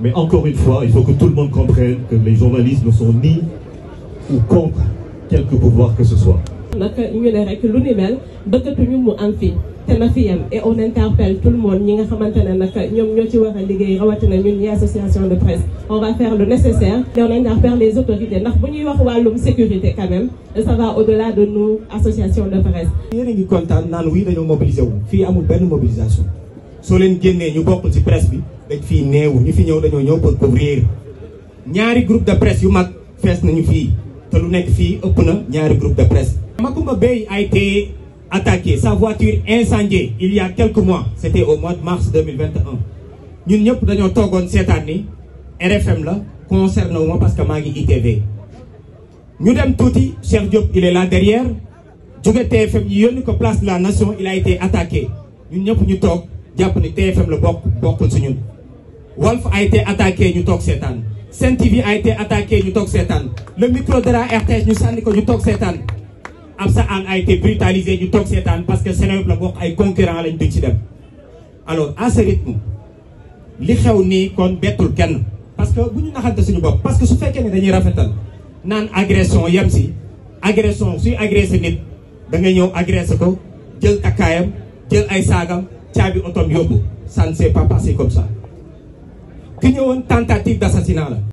Mais encore une fois, il faut que tout le monde comprenne que les journalistes ne sont ni ou contre quelque pouvoir que ce soit. nag ñu ne rek lu ni mel bëggatuñu mu am fi te na fi yem et on interpelle tout le monde ñi nga xamante ne nag ñoom ñoo ci war a liggéey rawatina ñun ñi association de presse on va faire le nécessaire et on interpelle les autorités ndax bu ñuy wax wàllum sécurité quand même ça va au-delà de nous association de presse. yéen a ngi kontaan naan wii dañoo mobiliser wu fii amul benn mobilisation soo leen génnee ñu bokkul ci presse bi dañ fii néew ñu fi ñëw dañoo ñëw pour couvrir ñaari groupe de presse yu mag fees nañu fii te lu nekk fii ëpp na ñaari groupe de presse. Macoumba Beye a été attaqué sa voiture incendiée il y a quelques mois c'était au mois de mars 2021 ñun ñëpp dañoo toogoon seetaan ni RFM la concerné wu ma parce que maa ngi ITV ñu dem tuuti Cheikh Diop il est là derrière jóge TFM ñu yónni ko place de la nation il a été attaqué ñun ñëpp ñu toog jàpp ni TFM la bokk bokkul si ñun Walf a été attaqué ñu toog seetaan Sen TV a été attaqué ñu toog seetaan le micro de la RTS ñu sànni ko ñu toog seetaan Absa Anne a été brutalisé ñu toog seetaan parce que Seneweb la bokk ay concurrent lañ duñ ci dem alors à ce rythme li xew nii kon bettul kenn parce que bu ñu naxante suñu bopp parce que su fekkee ne dañuy rafetal naan agression yem si agression suy agressé nit da nga ñëw agressé ko jël takkaayam jël ay saagam caabi otom yóbbu ça ne s'est pas passé comme ça ki ñëwoon tentative d'assassinat la